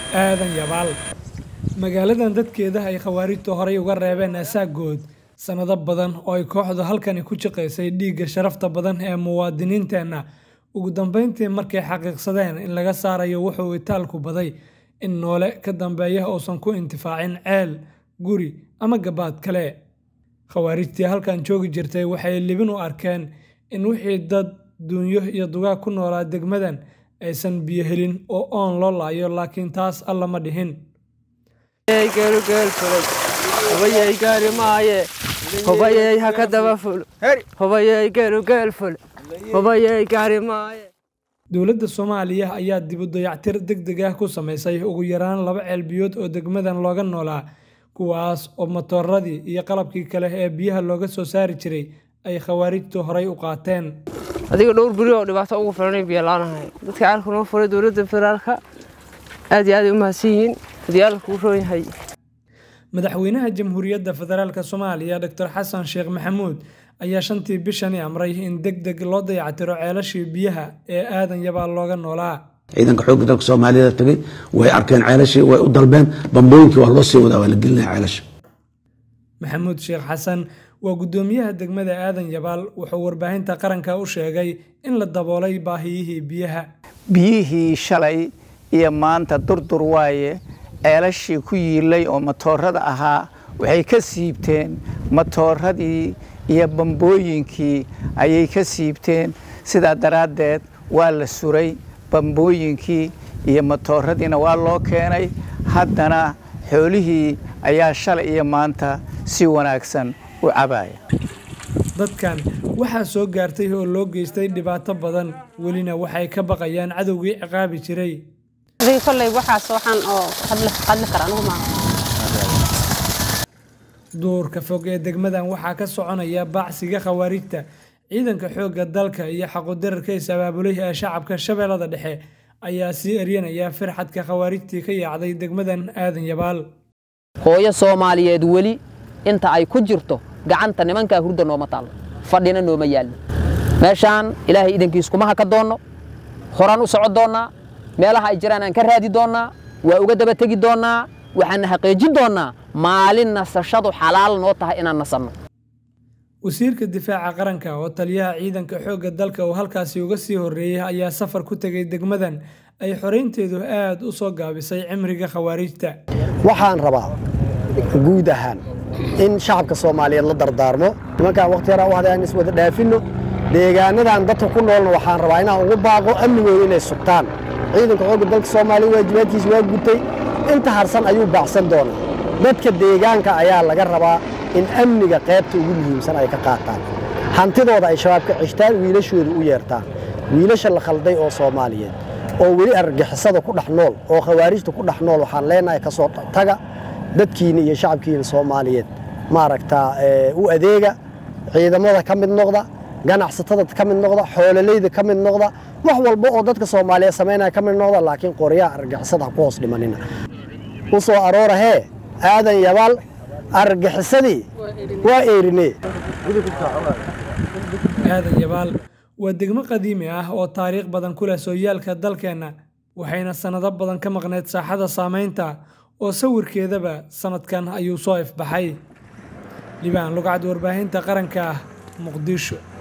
aadan yabaal magaaladan dadkeeda ay khawaarijtu horay uga reebeen asaagood sannado badan oo ay kooxdu halkani ku shaqaysay dhiigga sharafta badan ee muwaadiniinteenna ugu dambeyntii markay xaqiiqsadeen in laga saarayo wuxuu itaalku baday in noole ka dambeeya uusan ku intifaacin ceel guri ama gabaad kale khawaarijtii halkan joogi jirtay waxay libin u arkeen in wixii dad duunyo iyo dugaag ku noolaa degmadan aysan biyo helin oo oon loo laayo laakiin taas alla ma dhihin hubayey gaari maaye hubayey ha ka daba ful hubayey geelugeel ful hubayey gaari maaye dowladda soomaaliya ayaa dib u dayactir deg deg ah ku samaysay ugu yaraan laba ceelbiyood oo degmadan looga noolaa kuwaas oo matooradii iyo qalabkii kale ee biyaha looga soo saari jiray ay khawaarijtu horay u qaateen adiga dhowr beri oo dhibaato ugu filanay biyalaanahay dadka caalka noo furay dowladda federaalka aad iyo aad ay u mahadsan yihiin haddii alla kuu roon yahay madaxweynaha jamhuuriyadda federaalk soomaaliya doctor xasan sheekh maxamuud ayaa shantii bishani amray in deg deg loo dayactiro ceelashii biyaha ee aadan yabaal looga noolaa ciidanka xoogga dalka soomaaliyada tagay way arkeen ceelashii way u dalbeen bambooyinkii waa loo sii wadaa waa la gelinaya ceelasha maxamuud sheekh xasan waa guddoomiyaha degmada aadan yabaal wuxuu warbaahinta qaranka u sheegay in la daboolay baahiyihii biyaha biyihii shalay iyo maanta durdur waaye ceelashii ku yiilay oo matoorada ahaa waxay ka siibteen matooradii iyo bambooyinkii ayay ka siibteen sidaa daraaddeed waa la suray bambooyinkii iyo matooradiina waa loo keenay haddana xoolihii ayaa shalay iyo maanta si wanaagsan u cabaya dadkan waxaa soo gaartay oo loo geystay dhibaato badan welina waxay ka baqayaan cadowgii ciqaabi jiray kolley waxaas waxaan oo hadli kara anigu maaha duurka fog ee degmadan waxaa ka soconaya baacsiga khawaarijta ciidanka xoogga dalka iyo xaqudararka is-abaabulay ee shacabka shabeellada dhexe ayaa sii eryanaya firxadka khawaarijtii ka yaacday degmadan aadan yabaal hooyo soomaaliyeed weli inta ay ku jirto gacanta nimankaa hurda nooma taallo fadhina nooma yaallo meeshaan ilaahay idankiis kuma haka doonno horaan u soco doonnaa meelaha ay jiraan aan ka raadi doonnaa waa uga daba tegi doonnaa waxaana xaqiijin doonnaa maalin nasashadu xalaal noo tahay inaan nasanno wasiirka difaaca qaranka oo taliyaha ciidanka xoogga dalka uu halkaasi uga sii horreeyey ayaa safar ku tegay degmadan ay xoraynteedu aad u soo gaabisay cimriga khawaarijta waxaan rabaa guud ahaan in shacabka soomaaliyeed la dardaarmo nimankaan wakhti yaraa u haday aan iswada dhaafinno deegaanadan dadka ku noolna waxaan rabaa inaan ugu baaqo amnigooda inay sugtaan ciidanka xoogga dalka soomaaliya waajibaadkiisa waa gutay inta harsan ayuu baacsan doonaa dadka deegaanka ayaa laga rabaa in amniga qaybta ugu muhiimsan ay ka qaataan hantidooda ay shabaab ka ceshtaan wiilashooda u yeertaan wiilasha la khalday oo soomaaliyeed oo weli argixisada ku dhex nool oo khawaarijta ku dhex nool waxaan leenahay ka soo taga dadkiina iyo shacabkiina soomaaliyeed maaragtaa u adeega ciidamada ka mid noqda ganacsatada ka mid noqda xoololayda ka mid noqda wax walba oo dadka soomaaliyeed samaynaya ka mid noqda laakiin qoryaha argixisada ha ku hoos dhimanina u soo aroora hee aadan yabaal argaxisadii waa eerine aadan yabaal waa degmo qadiimi ah oo taariikh badan ku leh sooyaalka dalkeenna waxayna sannado badan ka maqneyd saaxada saamaynta oo sawirkeedaba sannadkan ayuu soo ifbaxay libaan lugcad warbaahinta qaranka ah muqdisho